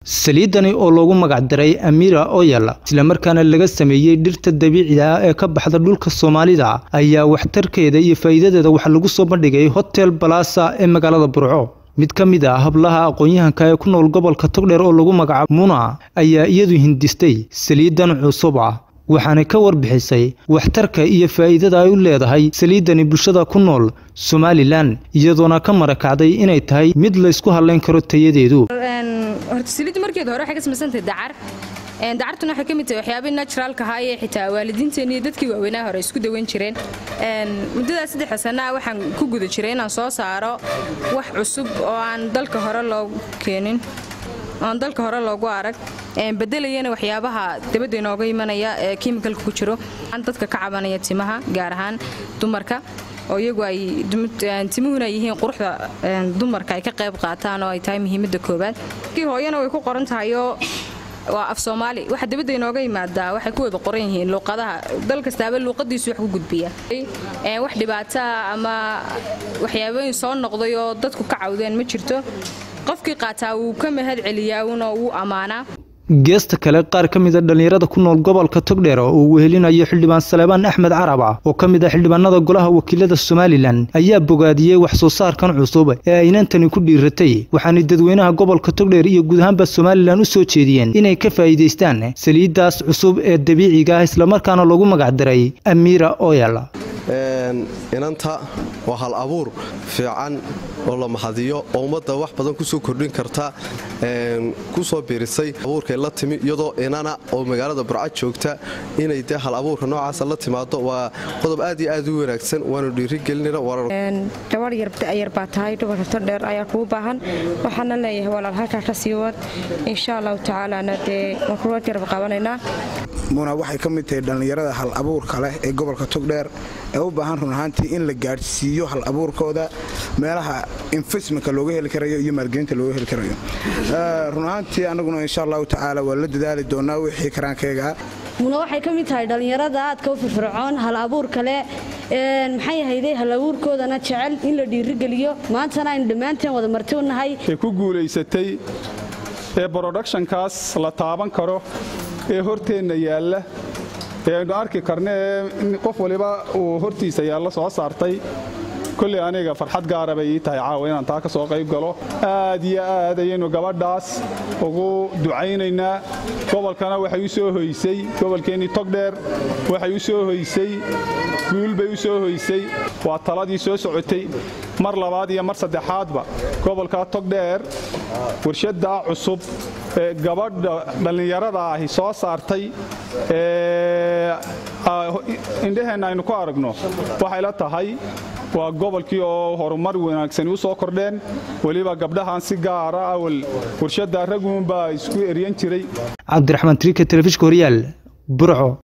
saliidani oo loogu magacdaray amira oyal islamarkaana laga sameeyey dhirta dabiiciga ah ee ka baxda dhulka soomaalida ayaa waxtarkeeda iyo faa'iidadeeda waxaa lagu soo bandhigay hotel balasa ee magaalada burco mid ka mid ah hablaha aqoon-yahanka ee ku nool gobolka togdheer oo lagu magacaabo muna ayaa iyadu hindistay saliidan cusub ah waxaanay ka warbixisay waxtarka iyo faa'iidada ay u leedahay saliidani bulshada ku nool somalilan iyadoona ka marakacday inay tahay mid laysku hadlayn karo tayadeedu horta saliidda markeeda hore waxay ka samaysantahay dacar dacartuna waxay ka mid tahay waxyaabihii naturaalka ahaa ee xitaa waalidiinteeni iyo dadkii waaweynaa hore isku dawan jireen muddadaas saddexda sanaa waxaan ku guda jiray inaan soo saaro wax cusub oo aan dalka hore loogu keenin oan dalka hore loogu arag bedelayana waxyaabaha dabadda inooga imanaya ee kimikalka ku jiro dadka ka cabanaya timaha gaar ahaan dumarka oo iyagu ay timuhuna yihiin quruxda dumarka ay ka qayb qaataan oo ay tahay muhiimadda koobaad kii hooyana way ku qoran tahayoo waa af soomaali waxa dabadda inooga yimaadaa waxay ku wada qoran yihiin luuqadaha dal kastaaba luuqadiisu wax ku gudbiya wax dhibaataa ama waxyaabooyin soo noqday oo dadku ka cawdeen ma jirto qofkii qaataa wuu ka mahad celiyaa una wuu ammaanaa geesta kale qaar ka mid a dhallinyarada ku nool gobolka togdheer oo uu wehelinayo xildhibaan saleebaan axmed carab ah oo ka mid ah xildhibaanada golaha wakiilada somalilan ayaa bogaadiyey wax soo saarkan cusub ee aynantani ku dhiiratay waxaanay dadweynaha gobolka togdheer iyo guud ahaanba somalilan u soo jeediyeen inay ka faa'iidaystaan saliiddaas cusub ee dabiiciga ah islamarkaana loogu magacdaray amiira oyal inanta waa hal abuur fiican oo la mahadiyo oo ummadda wax badan kusoo kordhin karta ku soo biirisay abuurkay la timi iyadoo inana oo magaalada burca joogta inay dee hal abuurka noocaasa la timaado waa qodob aad iyo aad u wanaagsan waanu dhiirigelinana gabadh yar baa tahay dumarka todheer ayaa kuu baahan waxaana leeyahay walaal halkaa ka sii wad insha allahu tacaalana dee waan kula jarab qabanaynaa muna waxay ka mid tahay dhallinyarada hal abuurka leh ee gobolka togdheer ee u baahan run ahaantii in la gaadhsiiyo hal abuurkooda meelaha infasmenka looga heli karayo iyo maalgelinta looga heli karayo run ahaantii annaguna insha allahu tacaala waa la dadaali doonaa wixii karaankayga muna waxay ka mid tahay dhallinyarada aadka u firfircoon hal abuur kale maxay ahayday hal abuurkoodana jecel in la dhiirigeliyo maantana aynu dhammaanteen wada marti u nahay ee ku guulaysatay ee broductionkaas la taaban karo ee horteenna yaalla ee aynu arki karna ee qof waliba uu hortiisa yaalla soo saartay kolley aniga farxad gaara bay ii tahay caawa inaan taa ka soo qayb galo aad iyo aad ayaynu gabadhaas ugu ducaynaynaa gobolkana waxay u soo hoysay gobolkeennii togdheer waxay u soo hoysay guul bay u soo hoysay waa taladii soo socotay mar labaad iyo mar saddexaadba gobolka togdheer warshaddaa cusub ee gabadha dhallinyarada ahi soo saartay indhaheenna aynu ku aragno waxay la tahay waa gobolkii oo horumar wanaagsani u soo kordheen weliba gabdhahan si gaara awal warshadda raguunbaa isku eryan jiray cabdiraxmaan triika telefishka horyaal burco